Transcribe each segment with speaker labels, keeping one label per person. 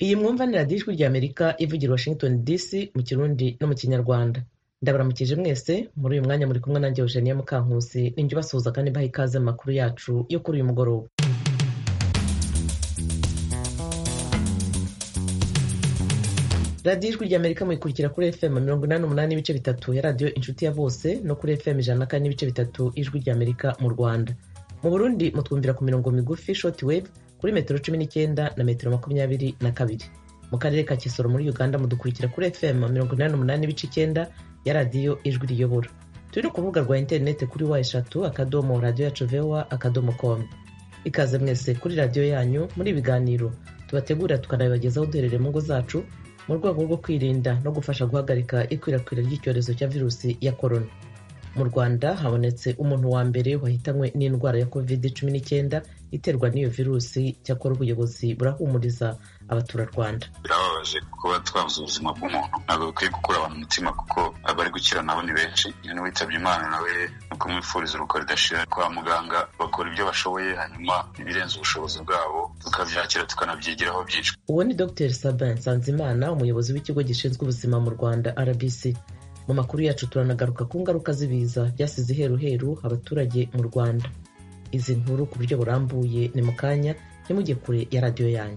Speaker 1: Iyi mwumvanira d'ijwi ry'Amerika ivugira i Washington DC mu Kirundi no mu Kinyarwanda ndabaramukije mwese muri uyu mwanya muri kumwe nanjye Eugenia Mukankusi ninjye ubasuhuza kandi mbaha ikaze mu makuru yacu yo kuri uyu mugoroba radiyo ijwi ry'amerika muyikurikira kuri fm mirongo inani umunani n'ibice bitatu ya radiyo inshuti ya bose no kuri fm ijana na kane n'ibice bitatu ijwi ry'amerika mu rwanda mu burundi mutwumvira ku mirongo migufi short wave kuri metero cumi n'icyenda na metero makumyabiri na kabiri mu karere ka kisoro muri uganda mudukurikira kuri fm mirongo inani umunani n'ibice icyenda ya radiyo ijwi riyobora turi no ku rubuga rwa interineti kuri wa eshatu akadomo radiyo yacu vewa akadomo komu ikaze mwese kuri radiyo yanyu muri ibiganiro tubategurira tukanabibagezaho duherereye mu ngo zacu mu rwego rwo kwirinda no gufasha guhagarika ikwirakwira ry'icyorezo cya virusi ya korona mu rwanda habonetse umuntu wa mbere wahitanywe n'indwara ya kovide cumi n'icyenda iterwa n'iyo virusi cyakora ubuyobozi burahumuriza abaturarwanda
Speaker 2: birababaje kuba twabuze ubuzima bw'umuntu ntabwo bikwiye gukura abantu umutima kuko abari gukira nabo ni benshi iyo n'uwitabye imana nawe ni kumwifuriza urugo ridashira kwa muganga bakora ibyo bashoboye hanyuma ibirenze ubushobozi bwabo tukabyakira tukanabyigiraho byinshi
Speaker 1: uwo ni dr sabin nsanzimana umuyobozi w'ikigo gishinzwe ubuzima mu rwanda rbc mu makuru yacu turanagaruka ku ngaruka z'ibiza byasize iheruheru abaturage mu rwanda izi nkuru ku buryo burambuye ni mu kanya ntimujye kure ya radiyo yanyu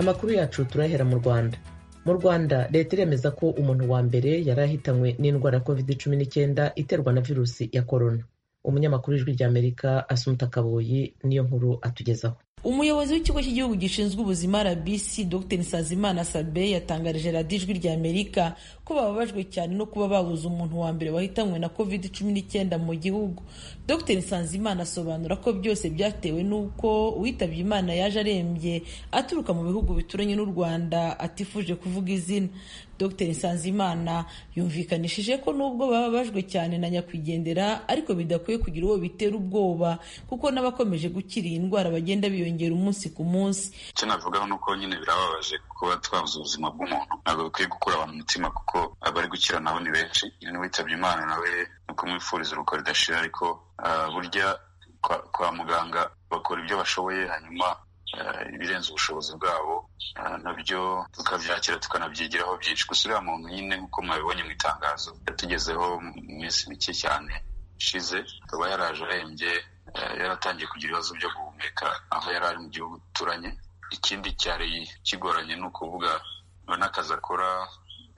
Speaker 1: amakuru yacu turayahera mu rwanda mu rwanda leta iremeza ko umuntu wa mbere yari ahitanywe n'indwara ya covid cumi n'icyenda iterwa na virusi ya korona umunyamakuru w'ijwi ry'amerika asumuta kaboyi niyo nkuru atugezaho
Speaker 3: umuyobozi w'ikigo cy'igihugu gishinzwe ubuzima rbc dr nsazimana sabe yatangarije radiyo ijwi rya amerika ko bababajwe cyane no kuba babuze umuntu wa mbere wahitanywe na covid cumi n'icyenda mu gihugu dr nsanzimana asobanura ko byose byatewe n'uko uwitabye imana yaje arembye aturuka mu bihugu bituranye n'u rwanda atifuje kuvuga izina dr nsanzimana yumvikanishije ko nubwo bababajwe cyane na nyakwigendera ariko bidakwiye kugira uwo bitera ubwoba kuko n'abakomeje gukira iyi ndwara bagenda biyongera biyongera umunsi ku munsi
Speaker 2: icyo navugaho ni uko nyine birababaje kuba twabuze ubuzima bw'umuntu ntabwo bikwiye gukura abantu umutima kuko abari gukira nabo ni benshi iyo n'uwitabye imana nawe ni ukumwifuriza urugo ridashira ariko burya kwa muganga bakora ibyo bashoboye hanyuma ibirenze ubushobozi bwabo nabyo tukabyakira tukanabyigiraho byinshi gusa uriya muntu nyine nk'uko mwabibonye mu itangazo yatugezeho mu minsi mike cyane ishize akaba yaraje arembye yaratangiye kugira ibibazo byo guhumeka aho yari ari mu gihugu duturanye ikindi cyari kigoranye ni ukuvuga n'akazi akora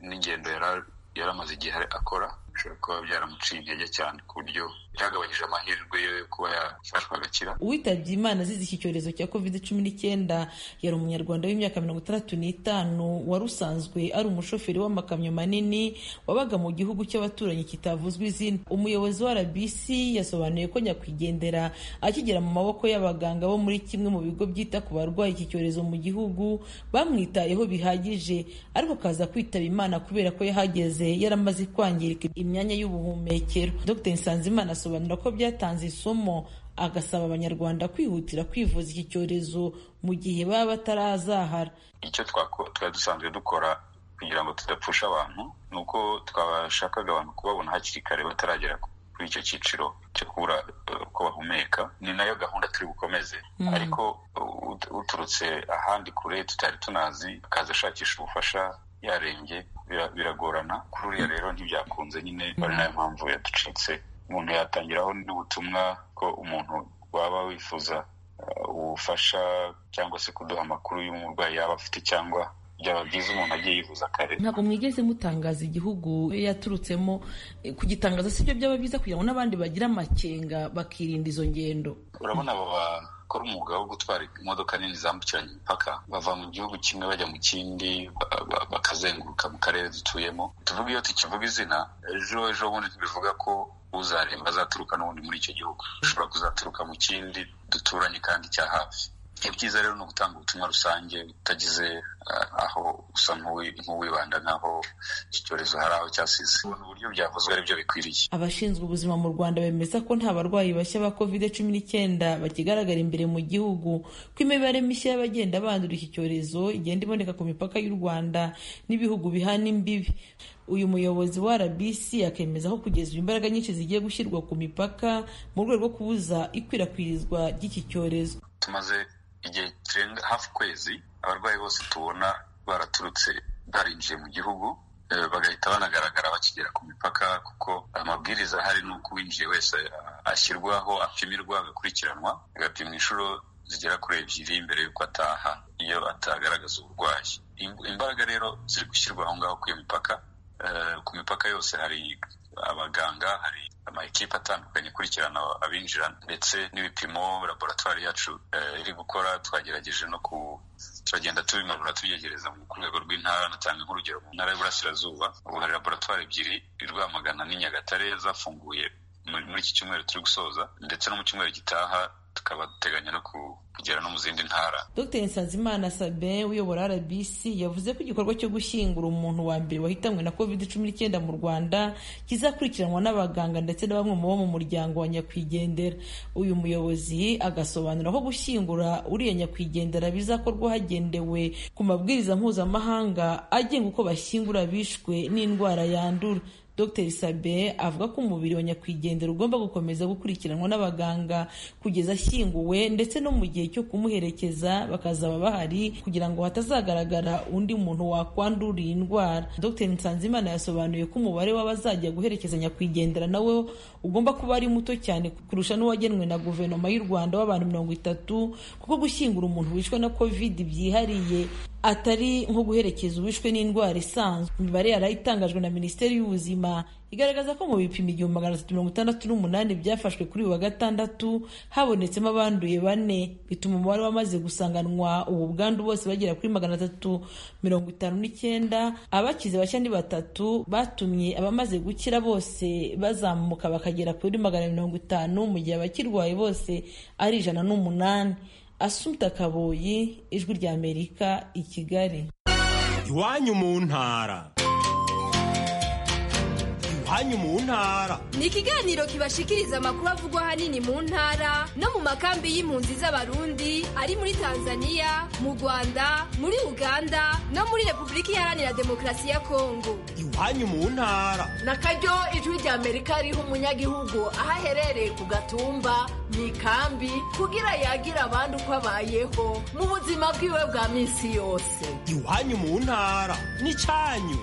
Speaker 2: n'ingendo yari amaze igihe akora bishobora kuba byaramuciye intege cyane ku buryo byagabanyije amahirwe yo kuba yafashwa agakira
Speaker 3: uwitabye imana azize iki cyorezo cya covid cumi n'icyenda yari umunyarwanda w'imyaka mirongo itandatu n'itanu wari usanzwe ari umushoferi w'amakamyo manini wabaga mu gihugu cy'abaturanyi kitavuzwa izina umuyobozi wa rbc yasobanuye ko nyakwigendera akigera mu maboko y'abaganga bo muri kimwe mu bigo byita ku barwayi iki cyorezo mu gihugu bamwitayeho bihagije ariko akaza kwitaba imana kubera ko yahageze yaramaze kwangirika imyanya y'ubuhumekero dr nsanzimana asobanura ko byatanze isomo agasaba abanyarwanda kwihutira kwivuza iki cyorezo mu gihe baba batarazahara
Speaker 2: icyo twari dusanzwe dukora kugira ngo tudapfusha abantu ni uko twashakaga abantu kubabona hakiri kare bataragera kuri icyo cyiciro cyo kubura uko bahumeka ni nayo gahunda turi bukomeze ariko uturutse ahandi kure tutari tunazi akaza ashakisha ubufasha yarembye biragorana kuri uriya rero ntibyakunze nyine ari nayo mpamvu yaducitse umuntu yatangiraho n'ubutumwa ko umuntu waba wifuza ubufasha cyangwa se kuduha amakuru y'umurwayi yaba afite cyangwa byaba byiza umuntu agiye yivuza kare
Speaker 3: ntabwo mwigeze mutangaza igihugu yaturutsemo kugitangaza si byo byaba byiza kugira ngo n'abandi bagira amakenga bakirinda izo ngendo
Speaker 2: urabona aba bakora umwuga wo gutwara imodoka nini zambukiranya imipaka bava mu gihugu kimwe bajya mu kindi bakazenguruka mu karere dutuyemo tuvuga iyo tukivuga izina ejo ejo bundi bivuga ko uzaremba azaturuka n'ubundi muri icyo gihugu ushobora kuzaturuka mu kindi duturanye kandi cya hafi ibyiza rero ni ugutanga ubutumwa rusange utagize aho usa nk'uwibanda nk'aho iki cyorezo hari aho cyasize ubona uburyo byavuzwe aribyo bikwiriye
Speaker 3: abashinzwe ubuzima mu rwanda bemeza ko nta barwayi bashya ba covid cumi n'icyenda bakigaragara imbere mu gihugu ko imibare mishya y'abagenda bandura iki cyorezo igenda iboneka ku mipaka y'u rwanda n'ibihugu bihana imbibi uyu muyobozi wa rbc akemeza ko kugeza imbaraga nyinshi zigiye gushyirwa ku mipaka mu rwego rwo kubuza ikwirakwirizwa ry'iki cyorezo
Speaker 2: tumaze igihe kirenga hafi kwezi abarwayi bose tubona baraturutse barinjiye mu gihugu bagahita banagaragara bakigera ku mipaka kuko amabwiriza ahari ni uko uwinjiye wese ashyirwaho apimirwa agakurikiranwa agapimwa inshuro zigera kuri ebyiri mbere y'uko ataha iyo atagaragaza uburwayi imbaraga rero ziri gushyirwa aho ngaho ku iyo mipaka ku mipaka yose hari abaganga hari amakipe atandukanye akurikirana abinjira ndetse n'ibipimo laboratwari yacu iri gukora twagerageje no ku turagenda tubimanura tubyegereza ku rwego rw'intara natanga nk'urugero mu ntara y'uburasirazuba ubu hari laboratwari ebyiri i rwamagana n'i nyagatare zafunguye muri iki cyumweru turi gusoza ndetse no mu cyumweru gitaha tukaba duteganya no kugera no mu zindi ntara
Speaker 3: dr nsanzimana sabin uyobora rbc yavuze ko igikorwa cyo gushyingura umuntu wa mbere wahitanwe na covid cumi n'icyenda mu rwanda kizakurikiranwa n'abaganga ndetse na bamwe mu bo mu muryango wa nyakwigendera uyu muyobozi agasobanura aho gushyingura uriya nyakwigendera bizakorwa hagendewe ku mabwiriza mpuzamahanga agenga uko bashyingura bishwe n'indwara yandura Dr Sabe avuga ko umubiri wa nyakwigendera ugomba gukomeza gukurikiranwa n'abaganga kugeza ashyinguwe ndetse no mu gihe cyo kumuherekeza bakazaba bahari kugira ngo hatazagaragara undi muntu wakwandura iyi ndwara Dr Nsanzimana yasobanuye ko umubare w'abazajya guherekeza nyakwigendera nawe ugomba kuba ari muto cyane kurusha n'uwagenwe na guverinoma y'u Rwanda w'abantu mirongo itatu kuko gushyingura umuntu wishwe na covid byihariye atari nko guherekeza uwishwe n'indwara isanzwe imibare yari itangajwe na minisiteri y'ubuzima igaragaza ko mu bipimo igihumbi magana atatu mirongo itandatu n'umunani byafashwe kuri uyu wa gatandatu habonetsemo abanduye bane bituma umubare wamaze gusanganwa ubu bwandu bose bagera kuri magana atatu mirongo itanu n'icyenda abakize bashya ni batatu batumye abamaze gukira bose bazamuka bakagera kuri magana mirongo itanu mu gihe abakirwaye bose ari ijana n'umunani Asumta Kaboyi ijwi rya Amerika i Kigali
Speaker 4: iwanyu mu ntara iwanyu mu ntara
Speaker 5: ni ikiganiro kibashikiriza amakuru avugwa ahanini mu ntara no mu makambi y'impunzi z'abarundi ari muri Tanzania mu Rwanda muri Uganda no muri Repubulika Iharanira Demokarasi ya Kongo
Speaker 4: iwanyu mu ntara
Speaker 6: na karyo ijwi rya Amerika riha umunyagihugu aho aherereye ku gatumba mu ikambi kugira yagira abandi uko abayeho mu buzima bwiwe bwa minsi yose
Speaker 4: iwanyu mu ntara n'icyanyu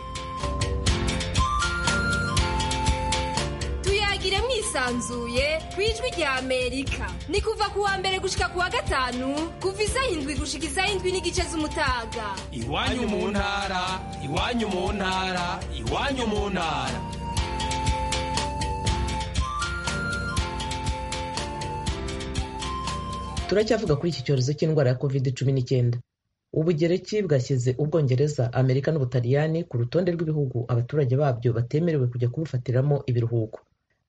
Speaker 5: tuyagire mwisanzuye ku ijwi rya amerika ni kuva ku wa mbere gushika ku wa gatanu kuva isaha indwi gushika isaha indwi n'igice z'umutaga
Speaker 4: iwanyu mu ntara iwanyu mu ntara iwanyu mu ntara
Speaker 1: turacyavuga kuri iki cyorezo cy'indwara ya covid cumi n'icyenda ubugereki bwashyize ubwongereza amerika n'ubutaliyani ku rutonde rw'ibihugu abaturage babyo batemerewe kujya kubufatiramo ibiruhuko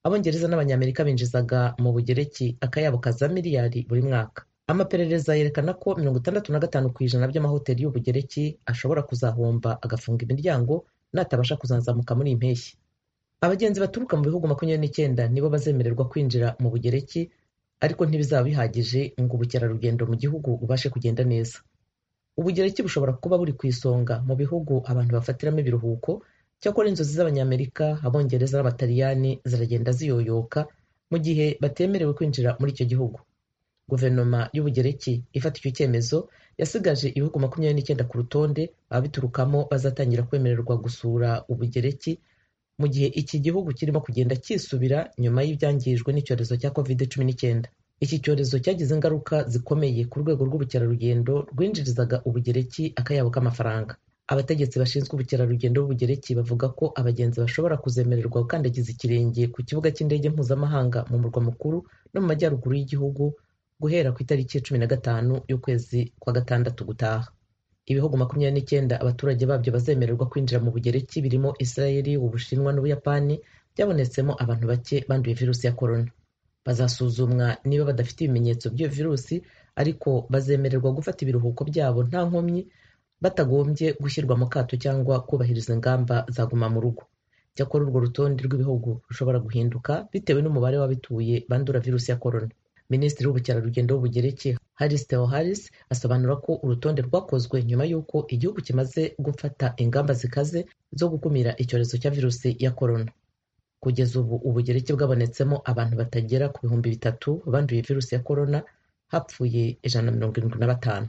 Speaker 1: abongereza n'abanyamerika binjizaga mu bugereki akayabo kaza miliyari buri mwaka amaperereza yerekana ko mirongo itandatu na gatanu ku ijana by'amahoteli y'ubugereki ashobora kuzahomba agafunga imiryango natabasha kuzanzamuka muri iyi mpeshyi abagenzi baturuka mu bihugu makumyabiri n'icyenda nibo bazemererwa kwinjira mu bugereki ariko ntibizaba bihagije ngo ubukerarugendo mu gihugu bubashe kugenda neza ubugereki bushobora kuba buri ku isonga mu bihugu abantu bafatiramo ibiruhuko cyakora inzozi z'abanyamerika abongereza n'abataliyani ziragenda ziyoyoka mu gihe batemerewe kwinjira muri icyo gihugu guverinoma y'ubugereki ifata icyo cyemezo yasigaje ibihugu makumyabiri n'icyenda ku rutonde ababiturukamo bazatangira kwemererwa gusura ubugereki mu gihe iki gihugu kirimo kugenda cyisubira nyuma y'ibyangijwe n'icyorezo cya covid cumi n'icyenda iki cyorezo cyagize ingaruka zikomeye ku rwego rw'ubukerarugendo rwinjirizaga ubugereki akayabo k'amafaranga abategetsi bashinzwe ubukerarugendo b'ubugereki bavuga ko abagenzi bashobora kuzemererwa gukandagiza ikirenge ku kibuga cy'indege mpuzamahanga mu murwa mukuru no mu majyaruguru y'igihugu guhera ku itariki ya cumi na gatanu y'ukwezi kwa gatandatu gutaha ibihugu makumyabiri n'icyenda abaturage babyo bazemererwa kwinjira mu bugereki birimo israeli ubushinwa n'ubuyapani byabonetsemo abantu bake banduye virusi ya korona bazasuzumwa niba badafite ibimenyetso by'iyo virusi ariko bazemererwa gufata ibiruhuko byabo nta nkomyi batagombye gushyirwa mu kato cyangwa kubahiriza ingamba za guma mu rugo cyakora urwo rutonde rw'ibihugu rushobora guhinduka bitewe n'umubare w'abituye bandura virusi ya korona minisitiri w'ubukerarugendo w'ubugereki haris teo haris asobanura ko urutonde rwakozwe nyuma y'uko igihugu kimaze gufata ingamba zikaze zo gukumira icyorezo cya virusi ya korona kugeza ubu ubugereki bwabonetsemo abantu batagera ku bihumbi bitatu banduye virusi ya korona hapfuye ijana na mirongo irindwi na batanu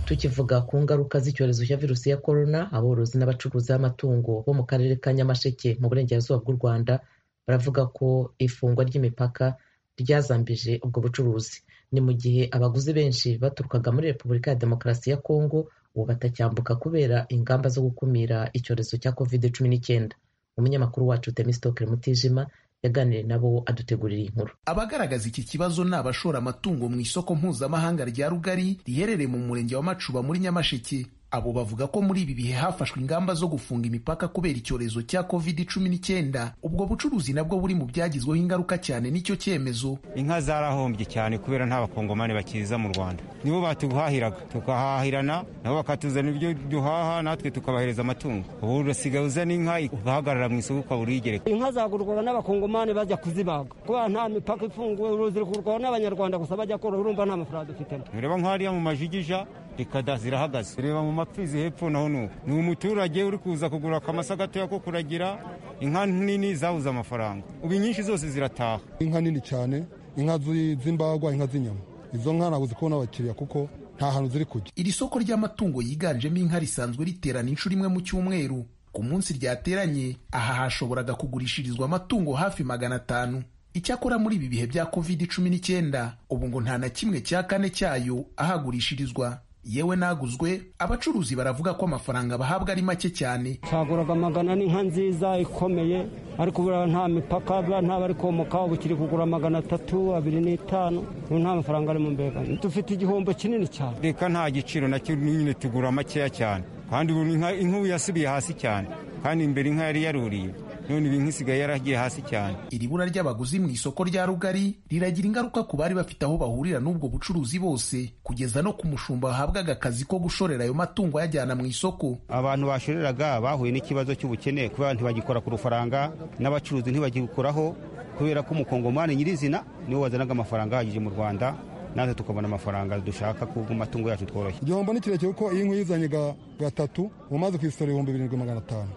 Speaker 1: tukivuga ku ngaruka z'icyorezo cya virusi ya korona aborozi n'abacuruzi b'amatungo bo mu karere ka nyamasheke mu burengerazuba bw'u rwanda baravuga ko ifungwa ry'imipaka ryazambije ubwo bucuruzi ni mu gihe abaguzi benshi baturukaga muri repubulika ya demokarasi ya kongo ubu batacyambuka kubera ingamba zo gukumira icyorezo cya covid cumi n'icyenda umunyamakuru wacu temisitokere mutijima yaganiriye nabo adutegurira inkuru
Speaker 7: abagaragaza iki kibazo ni abashora amatungo mu isoko mpuzamahanga rya rugari riherereye mu murenge wa macuba muri nyamasheke abo bavuga ko muri ibi bihe hafashwe ingamba zo gufunga imipaka kubera icyorezo cya covid cumi n'icyenda ubwo bucuruzi nabwo buri mu byagizweho ingaruka cyane n'icyo cyemezo
Speaker 8: inka zarahombye cyane kubera nta bakongomani bakiza mu rwanda nibo batuhahiraga tukahahirana nabo bakatuzana ibyo duhaha natwe tukabahereza amatungo ubu urasigaye uzana inka ugahagarara mu isoko ukaba uriyigereka
Speaker 9: inka zagurwaga n'abakongomani bajya kuzibaga kubera nta mipaka ifunguye uruzi rukurwaho n'abanyarwanda gusa bajya korora urumva nta mafaranga dufitemo
Speaker 8: ureba nk'ahariya mu majigija rikada zirahagaze ureba mu mapfizi hepfo naho nuko ni umuturage uri kuza kugura akamasa gatoya ko kuragira inka nini zabuze amafaranga ubu nyinshi zose zirataha
Speaker 10: inka nini cyane inka z'imbagwa inka z'inyama izo nka ntabwo zikubona abakiriya kuko nta hantu ziri kujya
Speaker 7: iri soko ry'amatungo yiganjemo inka risanzwe riterana inshuro imwe mu cyumweru ku munsi ryateranye aha hashoboraga kugurishirizwa amatungo hafi magana atanu icyakora muri ibi bihe bya covid cumi n'icyenda ubu ngo nta na kimwe cya kane cyayo ahagurishirizwa yewe naguzwe abacuruzi baravuga ko amafaranga bahabwa ari make cyane
Speaker 9: nshaguraga magana n'inka nziza ikomeye ariko buriya nta mipaka nta bari komoka ubu kiri kugura magana atatu abiri n'itanu ubu nta mafaranga ari mu mbega dufite igihombo kinini cyane
Speaker 8: reka nta giciro nacyo nyine tugura makeya cyane kandi ubu inka ubu yasubiye hasi cyane kandi imbere inka yari yaruriye none ibintu isigaye yaragiye hasi cyane
Speaker 7: iri bura ry'abaguzi mu isoko rya rugari riragira ingaruka ku bari bafite aho bahurira n'ubwo bucuruzi bose kugeza no ku mushumba wahabwaga akazi ko gushorera ayo matungo ayajyana mu isoko
Speaker 8: abantu bashoreraga bahuye n'ikibazo cy'ubukene kubera ntibagikora ku rufaranga n'abacuruzi ntibagikoraho kubera ko umukongomani nyirizina niwe wazanaga amafaranga ahagije mu rwanda natwe tukabona amafaranga dushaka ku matungo yacu tworoshye
Speaker 10: igihombo ni kirekire kuko iyo inkuyu izanye gatatu umaze kwisora ibihumbi birindwi magana atanu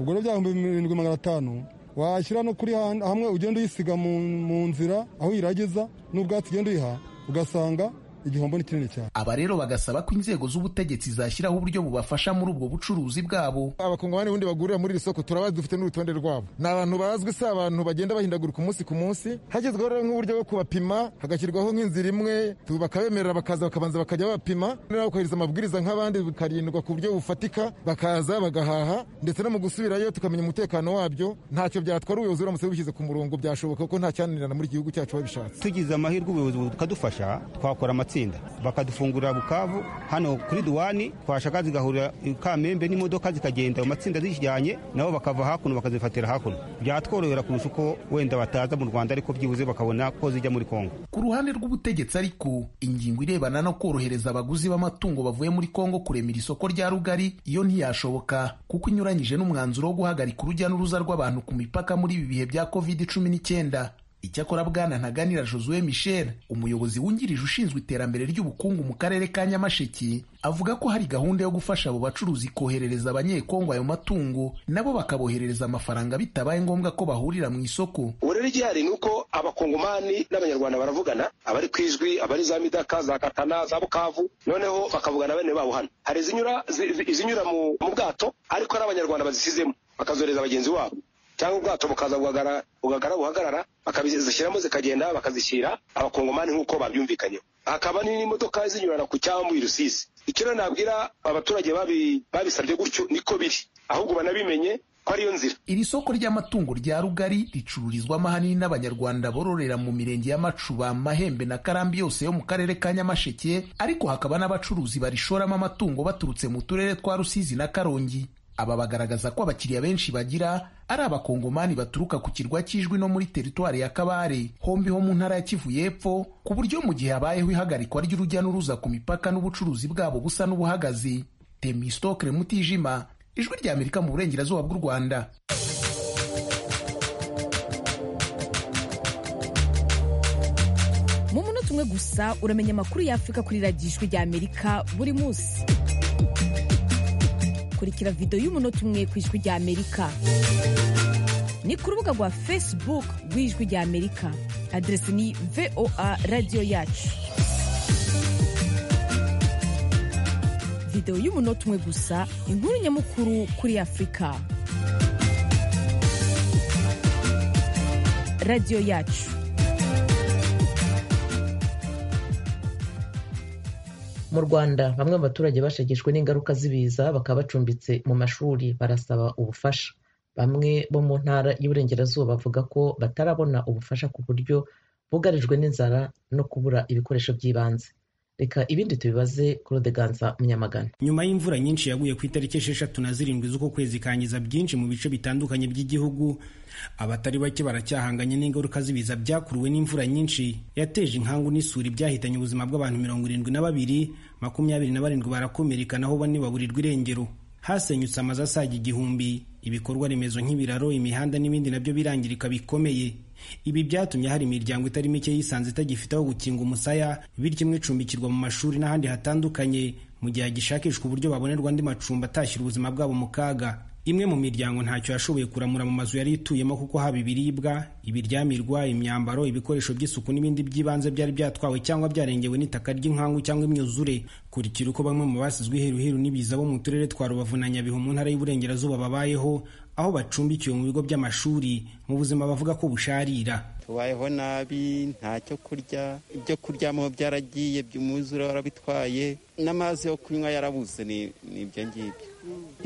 Speaker 10: ubwo rero byahumbi birindwi magana atanu washyira no kuri hamwe ugenda uyisiga mu nzira aho uyiragiza n'ubwatsi ugenda uyiha ugasanga igihombo ni kinini cyane
Speaker 7: aba rero bagasaba ko inzego z'ubutegetsi zashyiraho uburyo bubafasha muri ubwo bucuruzi bwabo
Speaker 11: abakongomani ubundi bagurira muri iri soko turabazi dufite n'urutonde rwabo ni abantu bazwi si abantu bagenda bahindagurika umunsi ku munsi hashyizweho rero nk'uburyo bwo kubapima hagashyirwaho nk'inzira imwe bakabemerera bakaza bakabanza bakajya babapima noneho bakahiriza amabwiriza nk'abandi bikarindwa ku buryo bufatika bakaza bagahaha ndetse no mu gusubirayo tukamenya umutekano wabyo ntacyo byatwara ubuyobozi uramutse bishyize ku murongo byashoboka kuko nta cyananirana muri iki gihugu cyacu babishatse
Speaker 8: tugize amahirwe ubuyobozi bukadufasha twakora amatsinda bakadufungurira bukavu hano kuri duwani twashaka zigahurira kamembe n'imodoka zikagenda mu matsinda zijyanye nabo bakava hakuno bakazifatira hakuno byatworohera kurusha uko wenda bataza mu rwanda ariko byibuze bakabona ko zijya muri kongo
Speaker 7: ku ruhande rw'ubutegetsi ariko ingingo irebana no korohereza abaguzi b'amatungo bavuye muri kongo kuremera isoko rya rugari iyo ntiyashoboka kuko inyuranyije n'umwanzuro wo guhagarika urujya n'uruza rw'abantu ku mipaka muri ibi bihe bya covid cumi n'icyenda icyakora bwana ntaganira josue michel umuyobozi wungirije ushinzwe iterambere ry'ubukungu mu karere ka nyamasheke avuga ko hari gahunda yo gufasha abo bacuruzi koherereza abanyekongo ayo matungo nabo bakaboherereza amafaranga bitabaye ngombwa ko bahurira mu isoko
Speaker 12: uburere igihari ni uko abakongomani n'abanyarwanda baravugana abari ku ijwi abari za midaka za katana za bukavu noneho bakavugana bene babo hano hari izinyura mu bwato ariko hari abanyarwanda bazisizemo bakazohereza bagenzi wabo cyangwa ubwato bukaza bugagara buhagarara bakazishyiramo zikagenda bakazishyira abakongomani nk'uko babyumvikanyeho hakaba n'imodoka zinyurana ku cyambu i rusizi icyo rero nabwira abaturage babisabye gutyo niko biri ahubwo banabimenye ko ariyo nzira
Speaker 7: iri soko ry'amatungo rya rugari ricururizwamo ahanini n'abanyarwanda bororera mu mirenge ya macuba mahembe na karambi yose yo mu karere ka nyamasheke ariko hakaba n'abacuruzi barishoramo amatungo baturutse mu turere twa rusizi na karongi aba bagaragaza ko abakiriya benshi bagira ari abakongomani baturuka ku kirwa cy'ijwi no muri teritwari ya kabare hombi ho mu ntara ya kivu y'epfo ku buryo mu gihe habayeho ihagarikwa ry'urujya n'uruza ku mipaka n'ubucuruzi bwabo busa n'ubuhagaze temistokre mutijima ijwi rya amerika mu burengerazuba bw'u rwanda
Speaker 13: mu munota umwe gusa uramenya amakuru y'afurika kuri radiyo ijwi rya amerika buri munsi kurikira video y'umunota umwe ku ijwi ry'amerika ni ku rubuga rwa facebook rw'ijwi ry'amerika aderesi ni voa radiyo yacu videwo y'umunota umwe gusa inkuru nyamukuru kuri afurika radiyo yacu
Speaker 1: mu rwanda bamwe mu baturage bashegeshwe n'ingaruka z'ibiza bakaba bacumbitse mu mashuri barasaba ubufasha bamwe bo mu ntara y'uburengerazuba bavuga ko batarabona ubufasha ku buryo bugarijwe n'inzara no kubura ibikoresho by'ibanze reka ibindi tubibaze kurodeganza munyamagana
Speaker 14: nyuma y'imvura nyinshi yaguye ku itariki esheshatu na zirindwi z'uko kwezi kangiza byinshi mu bice bitandukanye by'igihugu abatari bake baracyahanganye n'ingaruka z'ibiza byakuruwe n'imvura nyinshi yateje inkangu n'isuri byahitanye ubuzima bw'abantu mirongo irindwi na babiri makumyabiri na barindwi barakomereka naho bane baburirwa irengero hasenyutse amazu asaga igihumbi ibikorwa remezo nk'ibiraro imihanda n'ibindi nabyo birangirika bikomeye ibi byatumye hari imiryango itari mike yisanze itagifite aho gukinga umusaya bityo imwe icumbikirwa mu mashuri n'ahandi hatandukanye mu gihe hagishakishwa uburyo babonerwa andi macumbi atashyira ubuzima bwabo mu kaga imwe mu miryango ntacyo yashoboye kuramura mu mazu yari ituyemo kuko haba ibiribwa ibiryamirwa imyambaro ibikoresho by'isuku n'ibindi by'ibanze byari byatwawe cyangwa byarengewe n'itaka ry'inkangu cyangwa imyuzure kurikira uko bamwe mu basizwe iheruheru n'ibiza bo mu turere twa rubavu na nyabihu mu ntara y'uburengerazuba babayeho aho bacumbikiwe mu bigo by'amashuri mu buzima bavuga ko busharira
Speaker 15: tubayeho nabi nta cyo kurya ibyo kuryamo byaragiye umwuzure warabitwaye n'amazi yo kunywa yarabuze ni ibyo ngibyo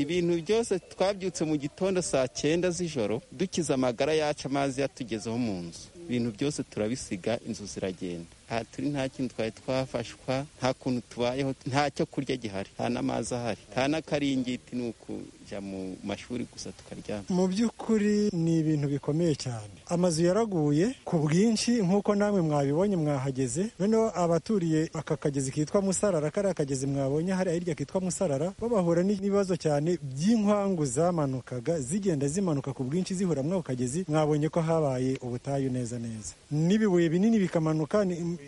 Speaker 15: ibintu byose twabyutse mu gitondo saa cyenda z'ijoro dukiza amagara yacu amazi yatugezeho mu nzu ibintu byose turabisiga inzu ziragenda aha turi nta kintu twari twafashwa nta kuntu tubayeho nta cyo kurya gihari nta n'amazi ahari nta n'akaringiti ni ukujya mu mashuri gusa tukaryama
Speaker 16: mu by'ukuri ni ibintu bikomeye cyane amazu yaraguye ku bwinshi nk'uko namwe mwabibonye mwahageze noneho abaturiye aka kagezi kitwa musarara kariya kagezi mwabonye hariya hirya kitwa musarara bo bahura n'ibibazo cyane by'inkwangu zamanukaga zigenda zimanuka ku bwinshi zihura muri ako kagezi mwabonye ko habaye ubutayu neza neza n'ibibuye binini bikamanuka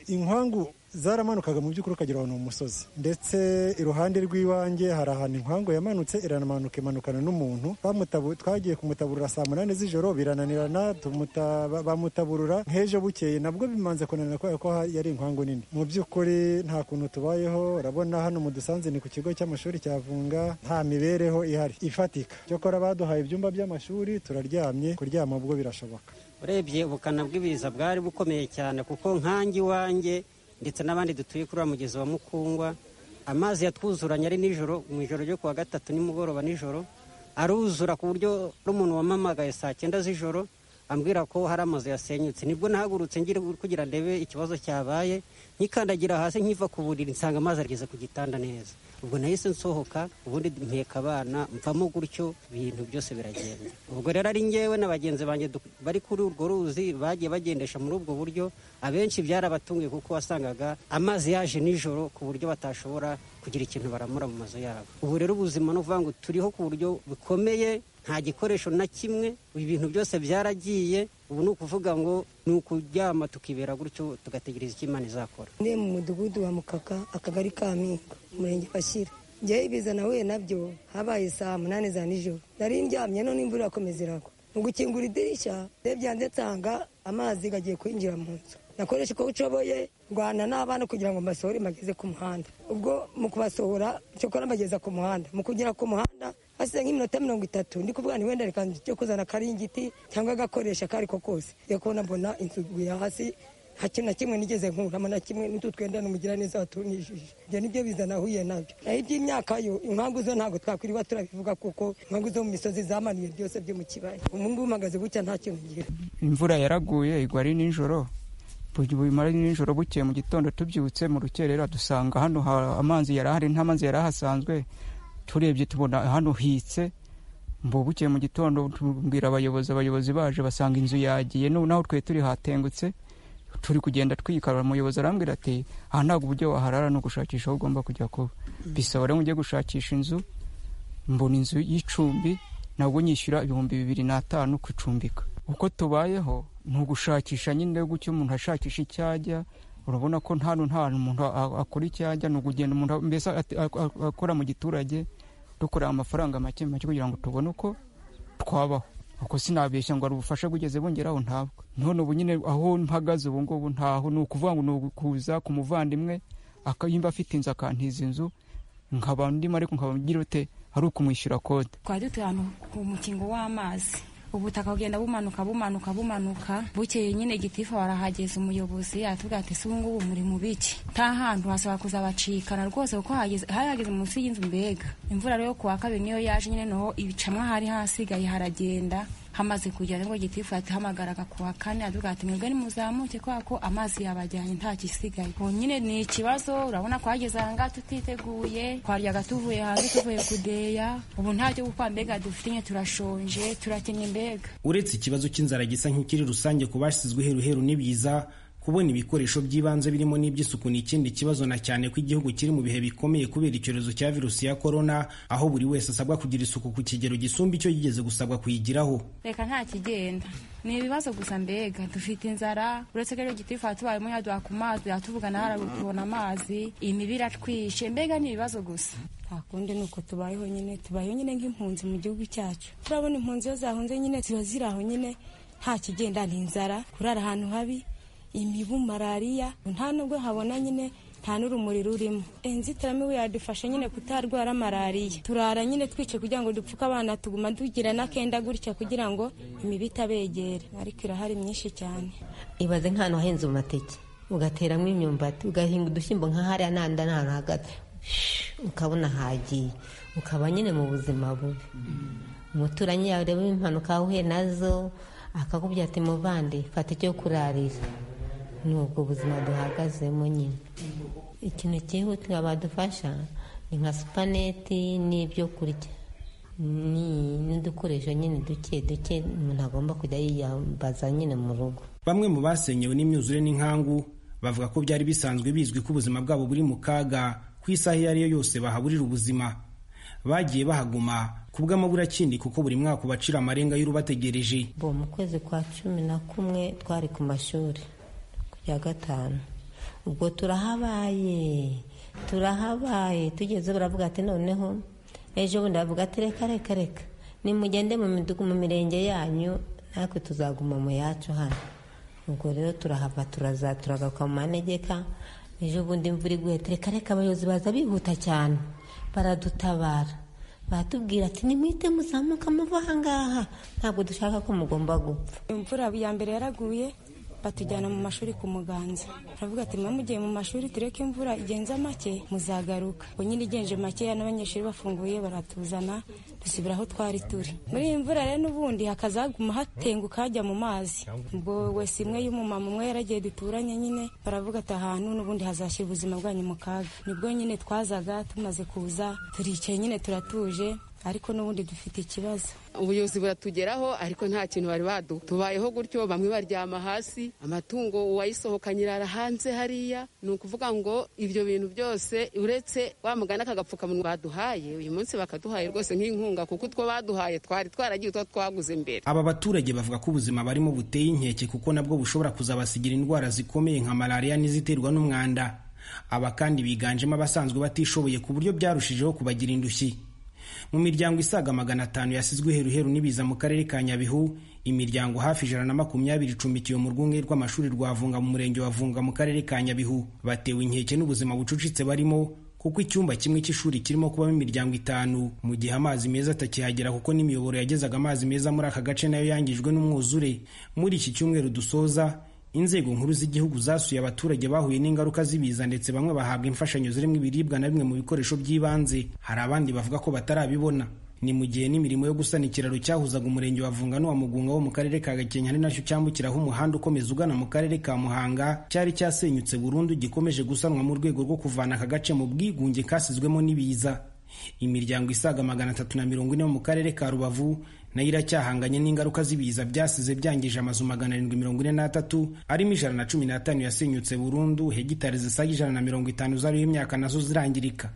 Speaker 16: inkangu zaramanukaga mu by'ukuri ukagira ahantu mu musozi ndetse iruhande rw'iwanjye hari ahantu inkangu yamanutse iranamanuka imanukana n'umuntu twagiye kumutaburura saa munani z'ijoro birananirana bamutaburura nk'ejo bukeye nabwo bimanze kunanira kubera ko yari inkangu nini mu by'ukuri nta kuntu tubayeho urabona hano mu dusanze ni ku kigo cy'amashuri cya vunga nta mibereho ihari ifatika cyokora baduhaye ibyumba by'amashuri turaryamye kuryama ubwo birashoboka
Speaker 17: urebye ubukana bw'ibiza bwari bukomeye cyane kuko nkange iwanjye ndetse n'abandi dutuye kuri wa mugezi wa mukungwa amazi yatwuzuranye ari nijoro mu ijoro ryo kuwa gatatu nimugoroba nijoro aruzura ku buryo n'umuntu wamamagaye saa cyenda z'ijoro ambwira ko hari amazu yasenyutse nibwo nahagurutse ngira kugira ndebe ikibazo cyabaye nkikandagira hasi nkiva ku buriri nsanga amazi ageze ku gitanda neza ubwo nahise nsohoka ubundi mpeka abana mvamo gutyo ibintu byose biragenda ubwo rero ari ngewe na bagenzi banjye bari kuri urwo ruzi bagiye bagendesha muri ubwo buryo abenshi byarabatunguye kuko wasangaga amazi yaje nijoro ku buryo batashobora kugira ikintu baramura mu mazu yabo ubu rero ubuzima ni ukuvuga ngo turiho ku buryo bukomeye nta gikoresho na kimwe ibintu byose byaragiye ubu ni ukuvuga ngo ni ukuryama tukibera gutyo tugategereza icyo imana izakora
Speaker 18: ni mu mudugudu wa mukaka akagari ka mpinga umurenge bashyira njyewe ibiza nahuye nabyo habaye saa munani za nijoro nari ndyamye none imvura irakomeza iragwa mu gukingura idirishya rebye hanze nsanga amazi agiye kwinjira mu nzu nakoresha uko ushoboye rwana n'abana kugira ngo mbasohore mbageze ku muhanda ubwo mu kubasohora cyokora mbageza ku muhanda mu kugera ku muhanda hasize nk'iminota mirongo itatu ndi kuvuga wenda reka njye kuzana akaringiti cyangwa agakoresha ako ari ko kose kubona mbona inzu iguye hasi nta kintu na kimwe nigeze nkuramo na kimwe n'utu twenda n'umugira neza watunishije ibyo nibyo biza nahuye nabyo naho iby'imyaka yo impamvu zo ntabwo twakwiriwe turabivuga kuko impamvu zo mu misozi zamanuye byose byo mu kibaya ubu ngubu mpagaze gutya nta kintu ngira
Speaker 19: imvura yaraguye igwa ari nijoro bumara nijoro bukeye mu gitondo tubyutse mu rukerera dusanga hano amazi yarahari nta mazi yari ahasanzwe turebye tubona hano hitse mbu bukeye mu gitondo tubwira abayobozi abayobozi baje basanga inzu yagiye naho twe turi hatengutse turi kugenda twikarura umuyobozi arambwira ati aha ntabwo uburyo waharara ni ugushakisha aho ugomba kujya kuba bisaba rero ngo ujye gushakisha inzu mbona inzu y'icumbi nabwo nyishyura ibihumbi bibiri n'atanu kucumbika uko tubayeho ni ugushakisha nyine gutyo umuntu ashakisha icyo ajya urabona ko nta nta umuntu akora icyo ajya ni ukugenda umuntu mbese akora mu giturage dukorera amafaranga make make kugira ngo tubone uko twabaho uko sinabeshya ngo ari ubufasha bugeze bungeraho ntabwo none ubu nyine aho mpagaze ubu ngubu ntaho ni ukuvuga ngo ni ukuza ku muvandimwe akayimba afite inzu akantiza inzu nkaba ndimo ariko nkaba ngira ute ari ukumwishyura kode
Speaker 20: twari dutuye ahantu ku mukingo w'amazi ubutaka bugenda bumanuka bumanuka bumanuka bukeye nyine gitifu warahageze umuyobozi atubwira ati ese ubu ngubu muri mu biki nta hantu hasaba kuzabacikana rwose kuko hageze hari hageze munsi y'inzu mbega imvura rero ku wa kabiri niyo yaje nyine noneho ibicanwa hari hasigaye haragenda hamaze kugera nibwo gitifu yatuhamagaraga ku wa kane atubwira ati mwebwe nimuzamuke kubera ko amazi yabajyanye nta gisigaye ubu nyine ni ikibazo urabona ko hageze aha ngaha tutiteguye twaryaga tuvuye hanze tuvuye kudeya ubu nta cyo gukora mbega dufite nyine turashonje turakennye mbega
Speaker 14: uretse ikibazo cy'inzara gisa nk'ikiri rusange ku bashyizwe heruheru ni byiza kubona ibikoresho by'ibanze birimo n'iby'isuku ni ikindi kibazo na cyane ko igihugu kiri mu bihe bikomeye kubera icyorezo cya virusi ya korona aho buri wese asabwa kugira isuku ku kigero gisumba icyo yigeze gusabwa kuyigiraho
Speaker 20: reka nta kigenda ni ibibazo gusa mbega dufite inzara uretse ko rero gitifu tubayemo yaduha ku mazi yatuvugana harabura kubona amazi imibi iratwishe mbega ni ibibazo gusa
Speaker 18: ntakundi ni uko tubayeho nyine tubayeho nyine nk'impunzi mu gihugu cyacu turabona impunzi iyo zahunze nyine ziba ziri aho nyine nta kigenda ni inzara kurara ahantu habi imibu malariya nta nubwo habona nyine nta n'urumuri rurimo inzitiramibu yadufasha nyine kutarwara malariya turara nyine twice kugira ngo dupfuke abana tuguma tugira n'akenda gutya kugira ngo imibu itabegere ariko irahari myinshi cyane
Speaker 21: ibaze nk'ahantu hahinze amateke ugateramo imyumbati ugahinga udushyimbo nka hariya n'ahandi n'ahantu hagati ukabona hagiye ukaba nyine mu buzima bubi umuturanyi yawe ureba impanuka wahuye nazo akakubwira ati muvande fata icyo kurarira ni ubwo buzima duhagazemo nyine ikintu cyihutirwa badufasha ni nka supaneti n'ibyo kurya n'udukoresho nyine duke duke umuntu agomba kujya yiyambaza nyine mu rugo
Speaker 14: bamwe mu basenyewe n'imyuzure n'inkangu bavuga ko byari bisanzwe bizwi ko ubuzima bwabo buri mu kaga ku isaha iyo ariyo yose bahaburira ubuzima bagiye bahaguma kubw'amabura kindi kuko buri mwaka ubacira amarenga y'urubategereje
Speaker 21: bo mu kwezi kwa cumi na kumwe twari ku mashuri ya gatanu ubwo turahabaye turahabaye tugeze baravuga ati noneho ejo bundi bavuga ati reka reka reka nimugende mu midugudu mu mirenge yanyu natwe tuzaguma mu yacu hano ubwo rero turahava turaza turagaruka mu manegeka ejo bundi imvura iguye reka reka abayobozi baza bihuta cyane baradutabara baratubwira ati nimwite muzamuka muva aha ngaha ntabwo dushaka ko mugomba gupfa
Speaker 18: imvura ya mbere yaraguye batujyana mu mashuri ku muganza turavuga ati mugiye mu mashuri tureke imvura igenza make muzagaruka nyine igenje makeya n'abanyeshuri bafunguye baratuzana dusubira aho twari turi muri iyi mvura rero n'ubundi hakazaguma hatenguka hajya mu mazi ubwo wese imwe y'umumama umwe yaragiye duturanye nyine baravuga ati ahantu n'ubundi hazashyira ubuzima bwanyu mu kaga nibwo nyine twazaga tumaze kuza turicaye nyine turatuje ariko n'ubundi dufite ikibazo
Speaker 22: ubuyobozi buratugeraho ariko nta kintu bari baduha tubayeho gutyo bamwe baryama hasi amatungo uwayisohokanye irara hanze hariya ni ukuvuga ngo ibyo bintu byose uretse wamugana akagapfukamunwa baduhaye uyu munsi bakaduhaye rwose nk'inkunga kuko utwo baduhaye twari twaragiye utwo twaguze imbere
Speaker 14: aba baturage bavuga ko ubuzima barimo buteye inkeke kuko nabwo bushobora kuzabasigira indwara zikomeye nka malariya n'iziterwa n'umwanda aba kandi biganjemo abasanzwe batishoboye ku buryo byarushijeho kubagira indushyi mu miryango isaga magana atanu yasizwe iheruheru n'ibiza mu karere ka nyabihu imiryango hafi ijana na makumyabiri icumbikiwe mu rwunge rw'amashuri rwa vunga mu murenge wa vunga mu karere ka nyabihu batewe inkeke n'ubuzima bucucitse barimo kuko icyumba kimwe cy'ishuri kirimo kubamo imiryango itanu mu gihe amazi meza atakihagera kuko n'imiyoboro yagezaga amazi meza muri aka gace nayo yangijwe n'umwuzure muri iki cyumweru dusoza inzego nkuru z'igihugu zasuye abaturage bahuye n'ingaruka z'ibiza ndetse bamwe bahabwa imfashanyo zirimo ibiribwa na bimwe mu bikoresho by'ibanze hari abandi bavuga ko batarabibona ni mu gihe n'imirimo yo gusana ikiraro cyahuzaga umurenge wa vunga n'uwa mugunga wo mu karere ka gakenke ari nacyo cyambukiraho umuhanda ukomeza ugana mu karere ka muhanga cyari cyasenyutse burundu gikomeje gusanwa mu rwego rwo kuvana aka gace mu bwigunge kasizwemo n'ibiza imiryango isaga magana atatu na mirongo ine mu karere ka rubavu nayo iracyahanganye n'ingaruka z'ibiza byasize byangije amazu magana arindwi mirongo ine n'atatu arimo ijana na cumi n'atanu yasenyutse burundu hegitari zisaga ijana na mirongo itanu zariho imyaka nazo zirangirika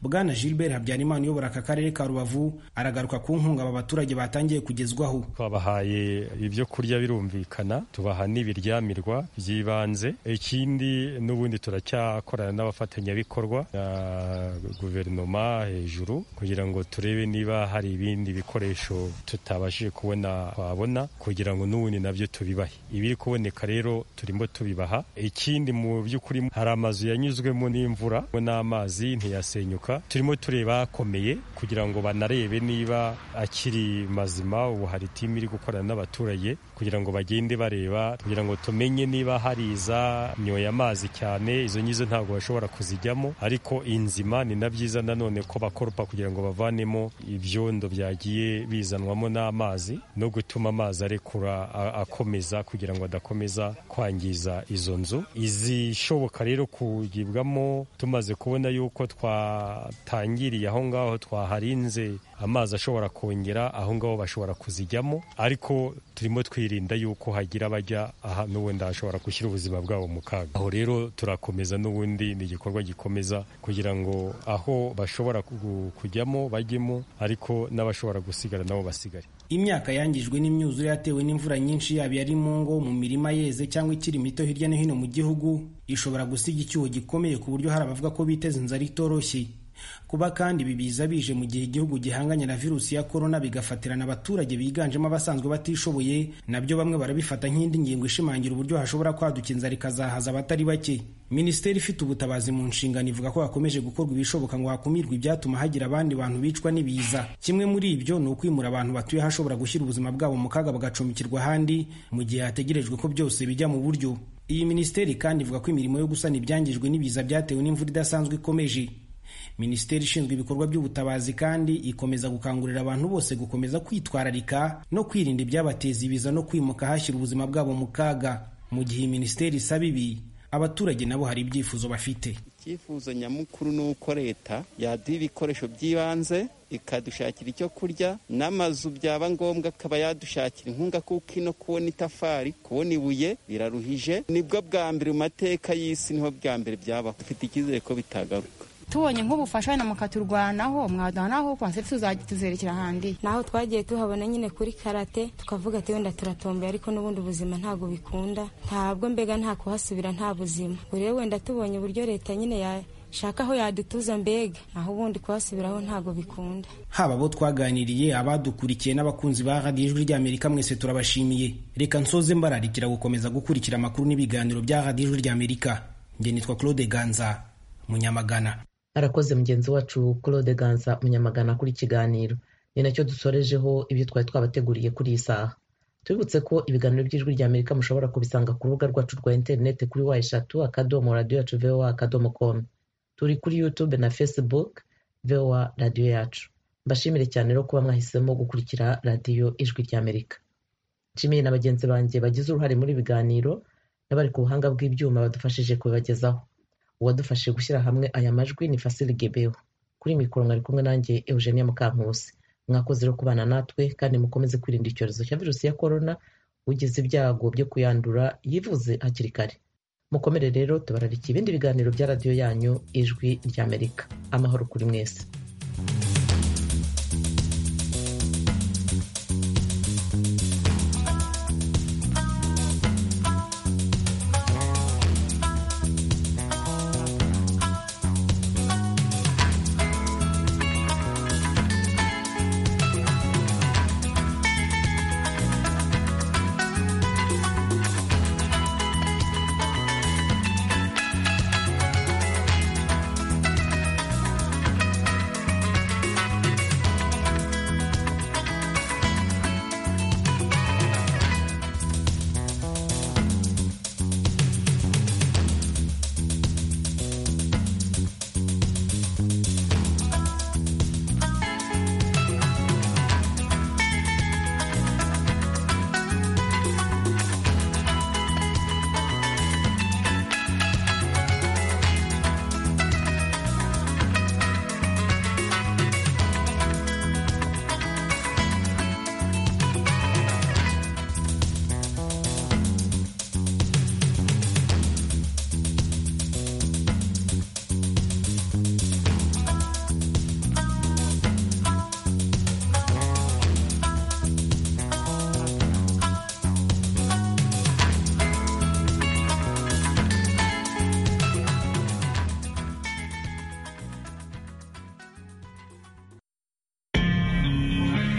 Speaker 14: bwana gilbert habyarimana uyobora aka karere ka rubavu aragaruka ku nkunga aba baturage batangiye kugezwaho
Speaker 23: twabahaye ibyo kurya birumvikana tubaha n'ibiryamirwa by'ibanze ikindi n'ubundi turacyakorana n'abafatanyabikorwa na guverinoma hejuru kugira ngo turebe niba hari ibindi bikoresho tutabashije kubona twabona kugira ngo n'ubundi nabyo tubibahe ibiri kuboneka rero turimo tubibaha ikindi mu by'ukuri hari amazu yanyuzwemo n'imvura n'amazi ntiyasenyuka turimo tureba akomeye kugira ngo banarebe niba akiri mazima ubu hari timu iri gukorana n'abaturage kugira ngo bagende bareba kugira ngo tumenye niba hari iza nyoye amazi cyane izo ngizo ntabwo bashobora kuzijyamo ariko inzima ni na byiza nanone ko bakoropa kugira ngo bavanemo ibyondo byagiye bizanwamo n'amazi no gutuma amazi arekura a- akomeza kugira ngo adakomeza kwangiza izo nzu izishoboka rero kugibwamo tumaze kubona yuko twatangiriye aho ngaho twaharinze amazi ashobora kongera aho ngaho bashobora kuzijyamo ariko turimo twirinda yuko hagira abajya aha n'ubundi hashobora gushyira ubuzima bwabo mu kaga aho rero turakomeza n'ubundi ni igikorwa gikomeza kugira ngo aho bashobora ku- kujyamo bajyemo ariko n'abashobora gusigara nabo basigare
Speaker 14: imyaka yangijwe n'imyuzure yatewe n'imvura nyinshi yaba ari mu ngo mu mirima yeze cyangwa ikiri mito hirya no hino mu gihugu ishobora gusiga icyuho gikomeye ku buryo hari abavuga ko biteza inzara itoroshye kuba kandi bibiza bije mu gihe igihugu gihanganye na virusi ya korona bigafatirana abaturage biganjemo abasanzwe batishoboye nabyo bamwe barabifata nk'indi ngingo ishimangira uburyo hashobora kwaduka inzara ikazahaza abatari bake minisiteri ifite ubutabazi mu nshingano ivuga ko hakomeje gukorwa ibishoboka ngo hakumirwe ibyatuma hagira abandi bantu bicwa n'ibiza kimwe muri ibyo ni ukwimura abantu batuye ahashobora gushyira ubuzima bwabo mu kaga bagacumbikirwa ahandi mu gihe hategerejwe ko byose bijya mu buryo iyi minisiteri kandi ivuga ko imirimo yo gusana ibyangijwe n'ibiza byatewe n'imvura idasanzwe ikomeje minisiteri ishinzwe ibikorwa by'ubutabazi kandi ikomeza gukangurira abantu bose gukomeza kwitwararika no kwirinda ibyabateza ibiza no kwimuka hashyira ubuzima bwabo mu kaga mu gihe iyi minisiteri isaba ibi abaturage nabo hari ibyifuzo bafite
Speaker 15: icyifuzo nyamukuru ni uko leta yaduha ibikoresho by'ibanze ikadushakira icyo kurya n'amazu byaba ngombwa akaba yadushakira inkunga kuko ino kubona itafari kubona ibuye biraruhije nibwo bwa mbere mu mateka y'isi niho bwa mbere byabaho dufite icyizere ko bitagaruka
Speaker 24: tubonye nk'ubufasha wenda mukaturwanaho mwaduha naho konsepti tuzajya tuzerekera ahandi
Speaker 18: naho twagiye tuhabona nyine kuri karate tukavuga ati wenda turatombeye ariko n'ubundi ubuzima ntabwo bikunda ntabwo mbega nta kuhasubira nta buzima ubu rero wenda tubonye uburyo leta nyine yashaka aho yadutuza mbega naho ubundi kuhasubiraho ntabwo bikunda
Speaker 14: haba abo twaganiriye abadukurikiye n'abakunzi ba radiyo ijwi ry'amerika mwese turabashimiye reka nsoze mbararikira gukomeza gukurikira amakuru n'ibiganiro bya radiyo ijwi ry'amerika njye nitwa claude ganza munyamagana
Speaker 1: arakoze mugenzi wacu claude ganza munyamagana kuri kiganiro ni nacyo dusorejeho ibyo twari twabateguriye kuri iyi saha tubibutse ko ibiganiro by'ijwi rya amerika mushobora kubisanga ku rubuga rwacu rwa interineti kuri wa eshatu akadomo radiyo yacu vowa akadomo komu turi kuri yutube na facebook vowa radiyo yacu mbashimire cyane rero kuba mwahisemo gukurikira radiyo ijwi rya amerika nshimiye na bagenzi banjye bagize uruhare muri ibi biganiro n'abari ku buhanga bw'ibyuma badufashije kubibagezaho uwadufashije gushyira hamwe aya majwi ni fasili gebeho kuri mikoro mwari kumwe nanjye eugenia mukankusi mwakoze rero kubana natwe kandi mukomeze kwirinda icyorezo cya virusi ya korona ugize ibyago byo kuyandura yivuze hakiri kare mukomere rero tubararike ibindi biganiro bya radiyo yanyu ijwi ry'amerika amahoro kuri mwese